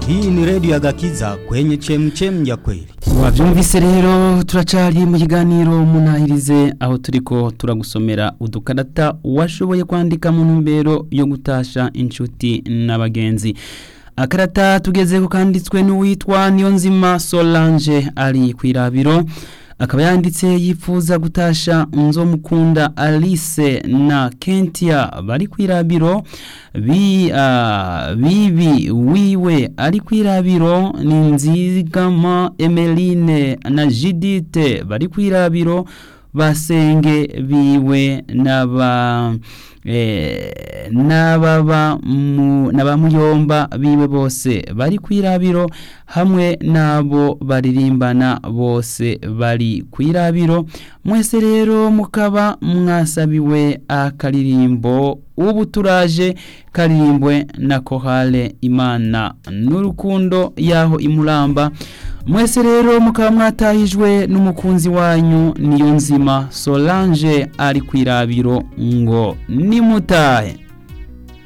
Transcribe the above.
Hii ni redio ya Gakiza kwenye chemchem ya kweli. wabyumvise rero turacari mu kiganiro munahirize aho turiko turagusomera udukarata washoboye kwandika mu ntumbero yo gutasha inshuti n'abagenzi akarata tugezeko kanditswe n'uwitwa Niyonzima Solange ari kwirabiro akaba yanditse yifuza gutasha nzomukunda Alice na Kentia bari kwirabiro bi uh, bibi wiwe ari kwirabiro ni nzigama Emeline na Judith bari kwirabiro basenge biwe naba eh, n'ababa mu- n'abamuyomba biwe bose bari kwirabiro hamwe n'abo baririmbana bose bari kwirabiro mwese rero mukaba mwasabiwe akaririmbo ubu turaje karirimbwe na kohale imana n'urukundo yaho imuramba mwese rero mukaba mwatahijwe n'umukunzi wanyu niyo nzima Solange ari kwirabiro ngo nimutahe